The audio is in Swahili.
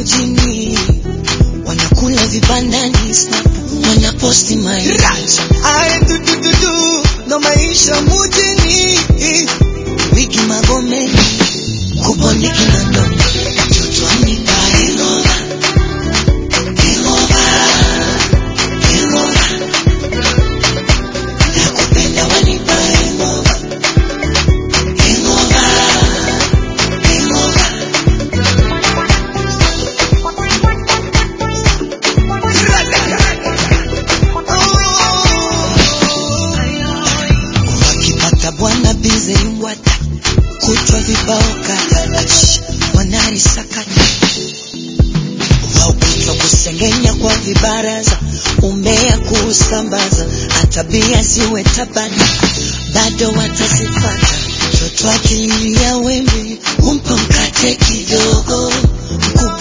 mujini wanakula vibandani snap wanaposti maisha aye dudududu ndo maisha mujini wigi magomeni kubondiki na ndogo chotwani kaengova engova engova nakupenda wanipa engova engova engova wakipata bwana bize ngwata kutwa vibao kata Ach, wanarisakata waukutwa kusengenya kwa vibaraza umea kuusambaza atabia ziwe tabana bado watazipata mtoto akililia wembe umpa mkate kidogo mkubwa